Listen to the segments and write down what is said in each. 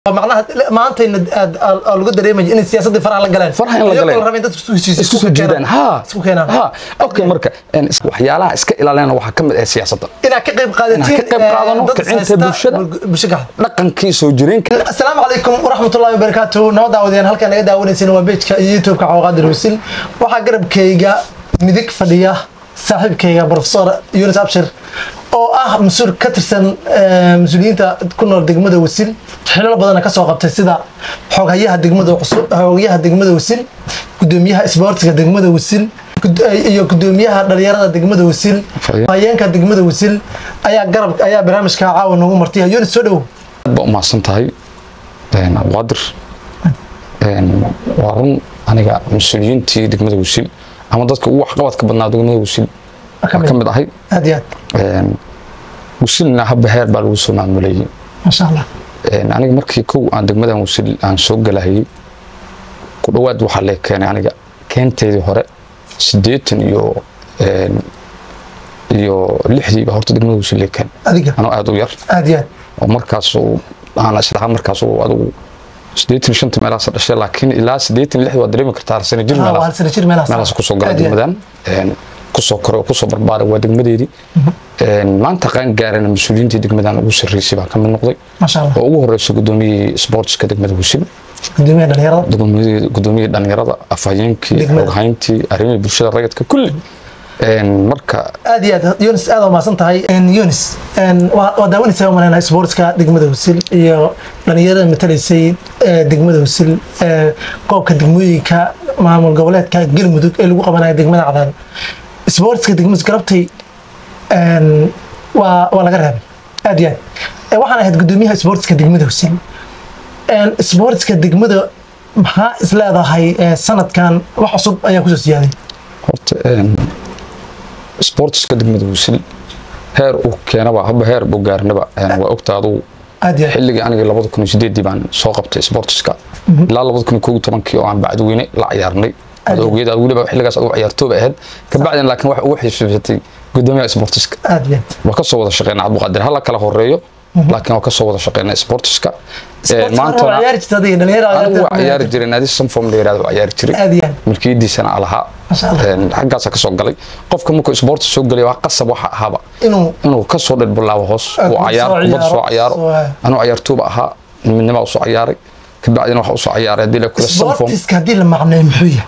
macnaha maantayna aad aa lagu dareemayo inay siyaasadii faraha la galeen Faraha in la Iyagoo galeen. rabeen dadka isku heshiisiin, isku soo jiidaan ha isku keenaan ha okay marka een, is- waxyaalaha iska ilaalina waxaa ka mid ah siyaasadda inaad ka qayb qaadatiin Inaan ka qayb eh, qaadano, dad kicinta haysta bulshada. bul- bulsho gacan dhaqankii soo jireenka asalaamu calaykum waraxmatullahi wabarakaatu nabad daawadeen halkaan naga daawanaysin waa bejka iyo youtubeka cawaqaadir wasil waxaa garabkayga midig fadhiya saaxiibkayga profesor yunis abshir oo ah mas-uul ka tirsan eh, mas-uuliyiinta ku nool degmada wasil xilal badana kasoo qabtay sida xooghayaha degmada cusub xooghayaha degmada wasil gudoomiyaha isboortiga degmada wasil gud- iyo gudoomiyaha dhalinyarada degmada wasil Faya. hayeenka degmada wasil ayaa garab ayaa barnaamijka caawa noogu martiya yunis soo dhow aad baa umahadsan tahay een, abqaadir een, waa run aniga mas-uuliyiintii degmada wasil ama dadka ugu waxqabadka badnaa degmada wasil Ka waa mid. ka mid ahay aad iyo aad Een, wasilna habba heer baa lagu soo maamulayay maasha allah Een, aniga markii kow aan degmadan wasil aan soo galahayay ku dhowaad waxaa lee keenay aniga keenteedii hore siddeetan iyo een, iyo lixdiiba horta degmada wasil lee keen adiga anoo aad u yar aad iyo aad oo markaas uu aan islahaa markaas uu adigu siddeetan shanta meelahaas dhashay laakiin ilaa siddeetan lixda waad dareemi kartaa sano jir Ah, waa hal meelahaas sano jir meelahaas meelahaas kusoo gala Aad iyo aad. degmadan Een, kusoo koray oo kusoo barbaaray waa degmadeedii Een, maanta qaan gaarana mas-uuliyiintii degmadan ugu sarreysay baa ka mid noqday maasha allah oo ugu horeysa gudoomiyihii sportska degmada husin gudoomiyaha dhalinyarada gudoomiyihii gudoomiyihii dhalinyarada afhayeenkii Degmada. xoghayntii arrimihii bulshada rayidka kulli Een, marka aad iyo aad yunis aad waa mahadsan tahay yunis waa waa daawanaysaa u maleynahay sportska degmada husil iyo dhalinyarada matalaysay eh, degmada husil eh, qoobka degmooyinka maamul goboleedka galmudug ee lagu qabanaya degmada cadaan sportska degmada galabtay een, waa waa laga reebay aad iyo aad Eh, waxaan ahayd gudoomiyaha sportska degmada husil Een, sportska degmada maxaa is leedahay eh, sanadkan wax cusub ayaa kusoo siyaaday horta een, sportska degmada husil heer uu keenaba haba heer buu gaarnaba een, waa ogta adugu aad iyo aad xilligii aniga labada kun iyo sideedii baan soo qabtay sportska ilaa labada kun iyo kow iyo tobankii oo aan bacdiweyne la ciyaarnay Aad iyo- adoogeeda weliba xilligaas adigu ciyaartooba ahayd kabacdin laakiin waxa ugu xiisatay gudoomiyaha sportska aad iyo aad waa kasoo wada shaqeynaa cabdiqaadir hala kala horeeyo laakiin waa kasoo wada shaqeynaa sportska maantana ciyaari jirta adiga dhalinyarada anigu waa ciyaari jiray naadi sanform la yirahdo waa ciyaari jiray aad iyo aad milkiyadiisana alahaa Masha Allah. xaggaasa kasoo galay qofka markuu sports soo galay waa qasab waxa ahaaba inuu inuu kasoo dhirbilaabo hoos Ah, uu kubad cayaar soo kubad soo ciyaaro, ciyaaro soo- anuu ciyaartooba ahaa midnima usoo ciyaaray kabacdina waxa usoo ciyaaray hadii la kula sanform sportiska haddii la macneeyo muxuu yahay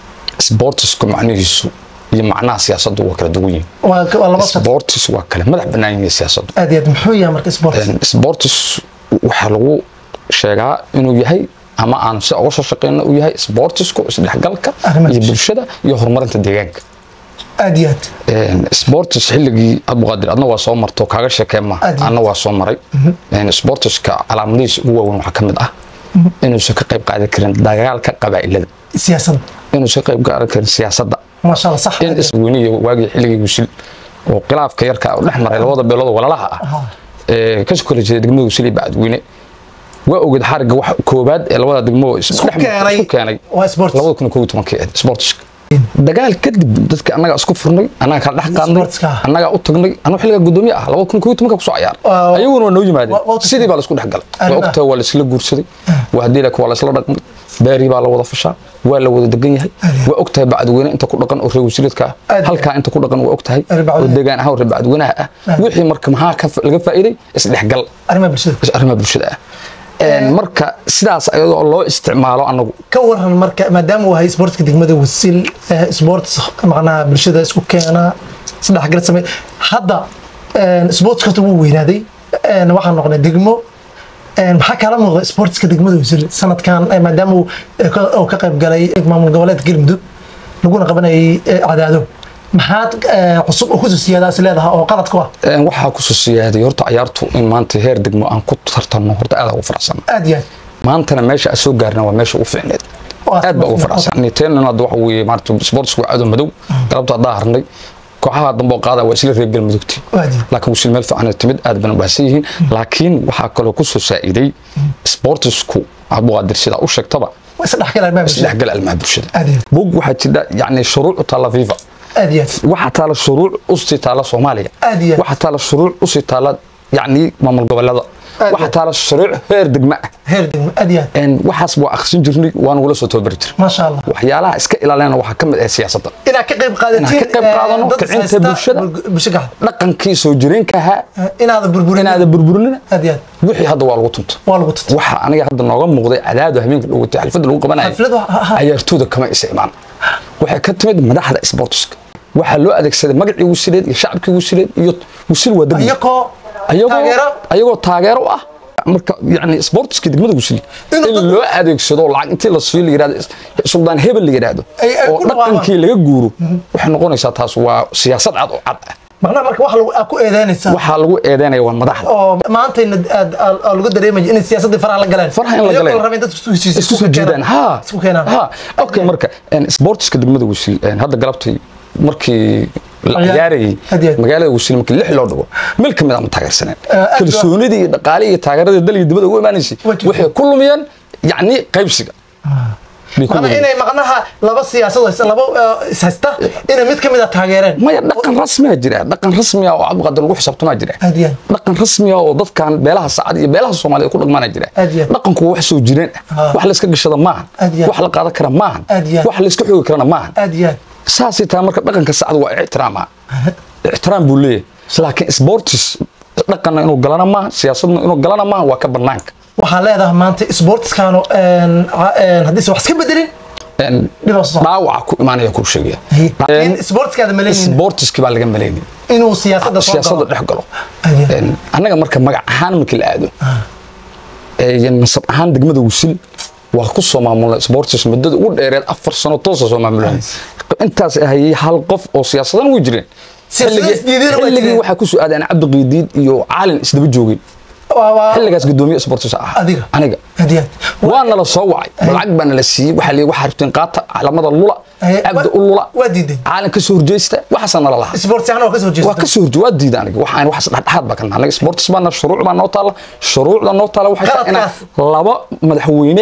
sportsku macnihiisu iyo macnaha siyaasaddu waa kala duwan yihiin waa waa laba shaq sports waa kale madax bannaan yihiin siyaasaddu aad iyo aad muxuu yahay marka sports Een, sports waxaa lagu sheegaa inuu yahay ama aan si uga soo shaqeyno uu yahay sportsku isdhexgalka Arrimaha iyo bulshada. bulshada iyo horumarinta deegaanka aad iyo aad Een, sports xilligii abduqaadir adna waa soo marto kaaga sheekeen ma Aad iyo adna waa soo maray Een, sportska calaamadihiisa ugu waaweyn waxaa ka mid ah inuusan ka qayb qaadan karin dagaalka qabaa'ilada siyaasadda inuusan ka qayb qaadan karin siyaasadda maasha allah sax in isweyniya waagii xilligii gusil oo khilaafka yarka u dhex maray labada beelood oo walaalaha ah Aha. ee ka soo kala jeeda degmada gusil iyo bacadweyne waa ogeed xariga wax koobaad ee labada degmo oo Isku isdhex mar- keenay. isku keenay waa sports labada kun iyo kow iyo tobankii ahayd sportska dagaal kadib dadka annaga isku furnay annaga kala dhex qaadnay Sportska. annaga u tagnay anuu xilliga gudoomiye ah labada kun iyo kow iyo tobanka kusoo ciyaar Waa- ayaguna waa noo waa- waa yimaadeen u sidii baa la isku dhex galay waa Arrimaha. ogtahay waa la isla guursaday waa haddii laakiin waa la isla dhaqmay beerii baa la wada fashaa waa la wada degan yahay waa ogtahay bacadweyne inta ku dhaqan oo reer wasiiradka ah Aad. halkaa inta ku dhaqan waa ogtahay Reer oo Bacadweyne. degaan ahaan oo reer bacadweynaha ah wixii marka maxaa ka fa- laga faa'iiday isdhexgal arrimaha bulshada is arrimaha bulshada ah Een, marka sidaas ayadoo loo isticmaalo anagu ka waran marka maadaama uu yahay sportska degmada wasil eh, sports macnaha bulshada isku keena isdhexgal samey hadda een, sportska horta wuu weynaaday een, waxaan noqonay degmo een, maxaa kala muuqda sportska degmada wasil sanadkan eh, maadaama uu eh, ka- uu ka qayb galay maamul goboleedka galmudug laguna qabanayay eh, cadaado maxaad eh, cusub oo kusoo siyaadaa is leedahay oo qalad ku ah Een, waxaa kusoo siyaaday horta ciyaartu in maanta heer degmo aan ku tartanno horta aad ugu faraxsan aad iyo aad maantana meesha aan soo gaarna waa meesha ugu fiicneed Waa aad baa ugu fiicneed. faraxsan teenana hadda waxa weeye maarata sportsku waa cadow madow galabta haddaa harnay kooxaha dambe oo qaada waa isla reer galmudugti Waa diin. laakiin wasiil meel fiican ay timid aad bana u baahsan yihiin laakiin waxaa kaloo kusoo saa'iday sportsku abduqaadir sidaa u sheegtaba waa isdhexgal arrimaha bulshada isdhexgal almaha bulshada aad iyo bog waxaa jira yacni shuruuc u taalla fifa aad iyo aad waxaa taala shuruuc usii taala soomaaliya Aad iyo aad. waxaa taala shuruuc usii taala yacni maamul goboleeda Aad waxaa iyo- taala shuruuc heer degma ah heer degmo aad iyo aad Een, waxaas waa akhrisin jirnay waan ugula soo tababari jirnay maasha allah waxyaalaha iska ilaalina waxaa ka mid ah siyaasadda inaad ka qayb qaadatiin Inaan ka qayb eh, qaadano, dad kicinta haysta bulshada. bul- bulsho gaxda dhaqankii soo jireenka ahaa inaada burburin inaada burburinina aad iyo aad wixii hadda waa lagu tunta waa lagu tuta waxa aniga hadda nooga muuqday cadaadu habeenka dhowatay xalfadda lagu qabanayo Xafladu, ha- ha. ciyaartooyda kama isa imaan waxay ka timid madaxda sportska waxaa loo adeegsaday magacii wasiileed iyo shacabkii wasiileed iyo wasiil waa degmo iyakoo ayagoo taageero ayagoo taageero u ah marka yani sportska degmada wasiil Inuu in dad- loo adeegsado lacag intii la siiyo la yidhahdo suldaan hebel la yidhaahdo Ay- ay oo ku dhawaaqaan. dhaqankii laga guuro waxay noqonaysaa taas waa siyaasad cad oo cad ah macnaha marka wax lagu aad ku eedeynaysaa waxaa lagu eedeynaya waa madaxda oo maantayna aad aad- aad lagu dareemaya inay siyaasaddii faraha la galeen Faraha in la Iyagoo galeen. rabeen dadka isku heshiis isku soo jiidaan ha isku keenaan ha okay marka een, sportska degmada wasiil een, hadda galabtay markii la Ciyaar- ciyaarayay Hadiyad. magaalada wasiil markii lix loo dhigo meel ka mid ah ma taageersaneen Eh, aad kalsoonidii iyo dhaqaalihii iyo taageeradii dalka dibadda ugu imaanaysay Waa jirta. waxay ku lumiyeen yacni qaybsiga bay ku macnaha lumiyeen. inay macnaha laba siyaasado haysta laba eh, is haysta inay mid ka mid a taageereen maya dhaqan rasmiya jira dhaqan rasmiya oo cabdiqaadir lagu xisaabtamaa jira aad iyo aad dhaqan rasmiya oo dadkan beelaha sacad iyo beelaha soomaaliyeed ku dhaqmaana jira Aad iyo aad. dhaqanku wax soo jireen ah Ah. wax la iska gashada maaha Aad iyo aad. wax la qaadan kara maaha Aad iyo aad. wax la iska xoogi karana maaha aad iyo aad saasay tahay marka dhaqanka sacad waa ixtiraama ixtiraam buu leeyahay laakiin sportis dhaqanna inuu galana maaha siyaasadna inuu galana maaha waa ka banaanka waxaa leedahay maanta sportskaanu haddiise wax iska bedelin Een, dhibaa soo socda. dhaawaca ku imaanaya kuu sheegaya laakiin sportskaada malaynin sportiski baa laga malaynin inuu siyaasadda soo siyaasadda galo dhex galo Aad iyo aad. Een, annaga marka magac ahaan markii la aado ee, nasab ahaan degmada wisil waa ku soo maamulnay sportis muddada ugu dheereed afar sano toosa soo maamulan intaas ahayay hal qof oo siyaasadan way jireen Siyaasado Xilligii- isdiideen way xilligii jireen. waxaa ku soo aadeen cabdi qiidiid iyo caalin isdaba joogeen Waa- waa- xilligaas gudoomiye sportis ah Adiga? aniga aad iyo aad. waa nala soo wacay lacag baa nala siiyey waxaa la waxaa rabteen qaata calamada lula Eh, cabdi wa- u lula waa diiday caalin ka soo horjeesta waxaasaa nala lahaa sports ahaan waa ka soo waa jeesta ka soo horje waa diida aniga waxaan waxaas dhexdhexaad baa ka nahay aniga sports baana shuruuc baa noo taalla shuruucda noo taalla waxay tahay inaan Qaladkaas. laba madaxweyne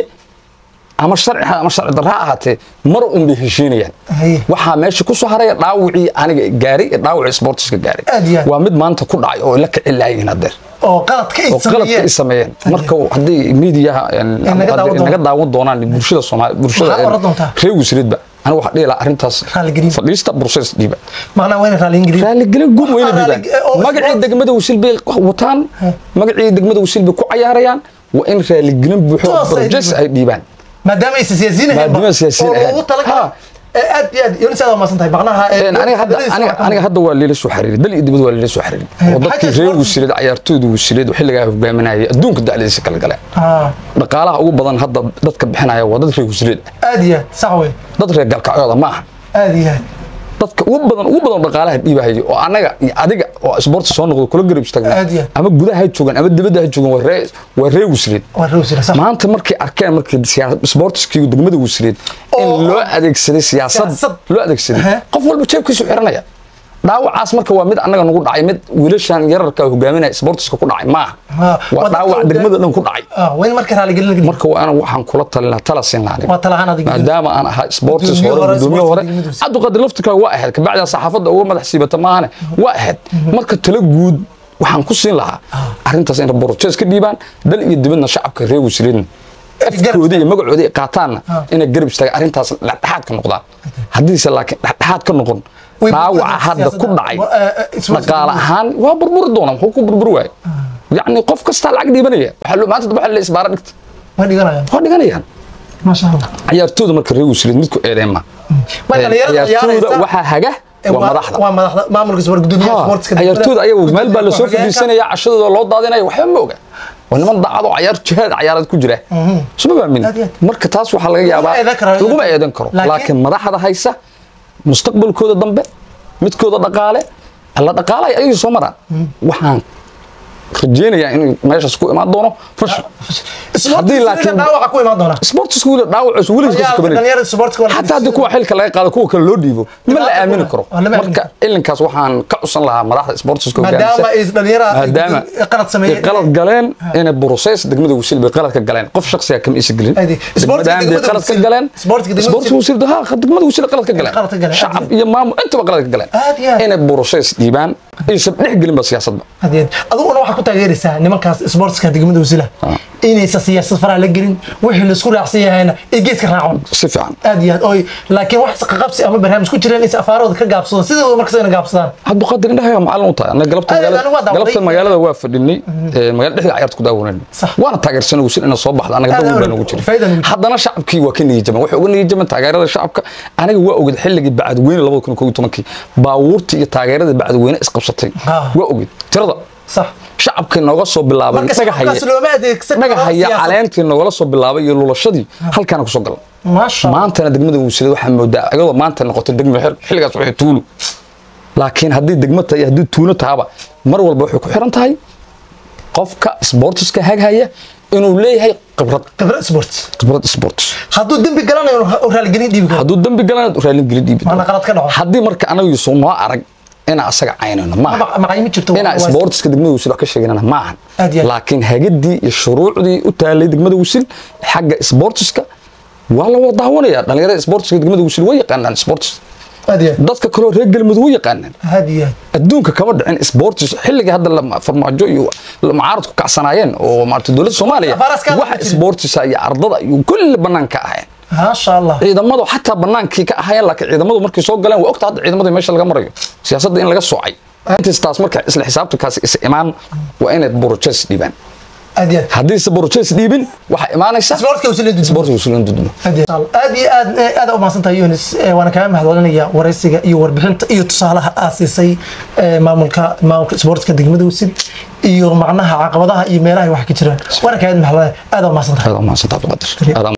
ama sharci ha ama sharci darra ha ahaatee mar un bay heshiinayaan Haye. waxaa meesha ku soo haraya dhaawacii aniga gaaray ee dhaawacii sportiska gaaray Aad iyo aad. waa mid maanta ku dhacay oo la kici laayihiin hadeer oo qaladka ay oo qaladka sameeyeen ay sameeyeen marka haddii miidiyaha naga daawan naga doonaan. daawan doonaan bulshada soomaali bulshada Maxaa oran doontaa? reer wasiiradba aniga waxaa dhihi lahaa arrintaas Raaligelin. fadhiista bursays dhiiba macnaha waa inay raali ingiriis raaligelin guud weyna Waxaa dhiibaan raali- oo magacii sport- degmada wasiil bay wataan magacii degmada wasiil bay ku cayaarayaan waa in raaligelin buuxo Toos ay brojes dhiibaan. ay dhiibaan maadaama aysan siyaasiyiin ahayn Maadaama ba, siyaasiyiin oo ahayn. loogu talagalay Ha. ee aad iyo aad yonis aad waa mahadsan tahay macnaha ee, Een, aniga hadda hadaladiisa aniga waxaa ka aniga hadda waa liila soo xiriiray dal iyo dibad waa liila soo xiriiray Eh, oo maxaa dadkii jira reer sport? wasiilada ciyaartooyda wasiilada xilligaa hogaaminayay adduunka dacdiisa kala galeen Ah, dhaqaalaha ugu badan hadda dadka bixinaya waa dad reer wasiilada aad iyo aad sax wey dad reer galkacyooda maaha aad iyo aad dadka ugu badan ugu badan dhaqaalaha dhiibahaya oo anaga iyo adiga oo sports soo noqdo kula garab istaagna Aad iyo aad. ama gudaha ha joogan ama dibadda ha joogan waa reer waa reer wasiilad waa rowsila sax maanta markay arkeen markii siyaa- sportskii degmada wasiireed in Oo- loo adeegsaday siyaasad Siyaasad. loo adeegsaday Aha. qof walba jeebkiisu xiranaya dhaawacaas marka waa mid annaga nagu dhacay mid wiilashan yararka hogaaminaya sportska ku dhacay maaha Ah, waa waa dadka dhaawac hogaan- degmada dhan ku dhacay ah waa in marka raaligelin laga dhigo. marka waa ana waxaan kula talinaa tala siin lahaa waa talahaan adiga maadaama aan ahaa sports Gudoomiye hore hore, gudoomiye sports hore degmada wasiir. cabdiqaadir laftirkaa waa ahayd kabacdaa saxaafadda uga madax siibata maahane waa ahayd marka tala guud waxaan ku siin lahaa arrintaas inay borojees ka dhiibaan dal iyo dibadna shacabka reer wasiiradna afkooda iyo magacooda ay qaataanna inay garab istaagaan arrintaas dhexdhexaad ka noqdaan haddiise laakiin dhexdhexaad ka noqon Way dhaawaca burburin hadda ku siyaasadda. dhacay Wa- eh, eh, sports dhaqaale degmada. ahaan waa burburi doona muxuu ku burburi waaye yacni qof kastaa lacag dhiibanaya waxaa loo maanta waxa la isbaara dhigta way dhiganayaan waa dhiganayaan maasha allah ciyaartooda marka reer wasiireed midku eedeema Ma dhalinyarada ciyaartooda ciyaaraysa- waxaa haga Eh, waa madaxda waa madaxda maamulka sport gudoomiyaha Ha, sportska ciyaartooda ayagu meel baa lasoo Gudoomiyaha fadhiisanaya cashadooda loo daadinaya waxba ma oga waa niman daacad oo cayaar jihaad cayaareed ku jira suma fahmin Aad iyo aad. marka taas waxaa laga yaabaa eedan karo. laguma eedan karo Laakiin- laakiin madaxda haysa mustaqbalkooda dambe midkooda dhaqaale alla dhaqaalaya ayagii soo maraan waxaan rajeynayaa inuu meeshaas ku imaan doono fashil Sportska Haddii sida laakiin- dhaawaca ku imaan doona sportsku weli dhaawaciisu weligiis ka kabanay dhalinyarada sportska waa la xataa haddii kuwa xilka laga qaado kuwa kale loo dhiibo ma la Dhibaato aamini kuma- karo waa lama aamini marka ilinkaas waxaan ka cusan lahaa madaxda sportska maadaama ay dhalinyarada maadaama ay qalad sameeyeen ay qalad galeen inay buruseys degmada wasiil bay qalad ka galeen qof shakhsiga kama isa gelin Adi, sportska degmadaan bay degmada qalad ka wasiil- galeen sportska degmada sportska wasiil ha degmada wasiil qalad ka galeen qalad ka galeen, shacab aad iyo- iyo maamul intaba qalad ka galeen Aad iyo aad. inay buruseys dhiibaan aysan dhex gelinba siyaasadba hadeed adiguna waxaa ku taageeraysaa nimankaas sportska degmada wasila inaysan siyaasad faraha la gelin wixii laisku raacsan yahayna ay geeska raacon si fiican aad iyo aad oy laakiin wax qaqabsi ama barnaamij ku jireen inay afaarooda ka gaabsadaan sidooda markas ina gaabsadaan cabdiqaadir indhaha macallin u tahay anaga galabta Aad, magaalada anigu waa daawaday. galabta magaalada waa fadhinay ee, magaalada dhexda cayaarta ku daawanayna Sax. waana taageersanay wasil inay soo baxda anaga Aad, dawr aad, baa nagu jiray faa'iido nagu jiray. haddana shacabkii waa ka niyajaban waxay uga niyajaban taageerada shacabka aniga waa oged xilligii bacadweyne labada kun kow iyo tobankii baabuurtii iyo taageeradii bacadweyne isqabsatay Ah. waa oged tirada sax shacabkii nooga soo bilaabay marka dhagaxaya shacabkaas looma adeegsan karo dhagaxaya siyaasad. caleentii noogala soo bilaabay iyo lulashadii halkaana kusoo galan maasha Allah. maantana degmada wuusilad waxaa moodaa iyadoo maanta noqotay degmo xil xilligaas waxay tuulu laakiin haddii degmo tahay iyo haddii tuulo tahaba mar walba waxay ku xiran tahay qofka sportiska haghaya inuu leeyahay khibrad khibrad sports khibrad sports hadduu dembi galanayo oo raaligelin dhiibi karo hadduu dembi galana raalin geli dhiibi Waana qalad ka dhaco. haddii marka anagu yuusan noo arag inaa asaga caynayno maaha Ma- macaymi jirto inaa waa- sportska degmada wusil wax ka sheeganana maahan Aad iyo aad. laakiin hagadii iyo shuruucdii u taalay degmada wusil xagga sportiska waa la wada daawanaya dhalinyarada sportiska degmada wusil way yaqaanaan sports aad iyo aad. dadka kaloo reer galmudug way yaqaanaan aad iyo aad. adduunka kama dhicin sports xilliga hadda la- farmaajo iyo la- mucaarad ku kacsanaayeen oo maarata dowladda soomaaliya Afaaraska wax ma jirin. sportisa iyo ardada iyo kulli banaanka ahayn maasha allah ciidamadu xataa banaankii ka ahayeen laakiin ciidamadu markay soo galeen waa ogta hadda ciidamada meesha laga marayo siyaasadda in laga soocay intaas taas marka isla xisaabtankaasi is imaan waa inay borojes dhiibaan aad iyo aad. haddiise borojes dhiibin waxaa imaanaysa sportska wasila dudmo sports wusulan dudmo aad iyo aad aad iyo aad eh, aad u mahadsantahay yunis Eh, waana kaaga mahadcelinaya waraysiga iyo warbixinta iyo tusaalaha aad siisay eh, maamulka maamulka sportska degmada wasil iyo macnaha caqabadaha iyo meelaha ay wax ka jiraan waana kaaga mahadcelinaya aad u mahadsantahay aad u mahadsantahay Cabdiqaadir. Aad u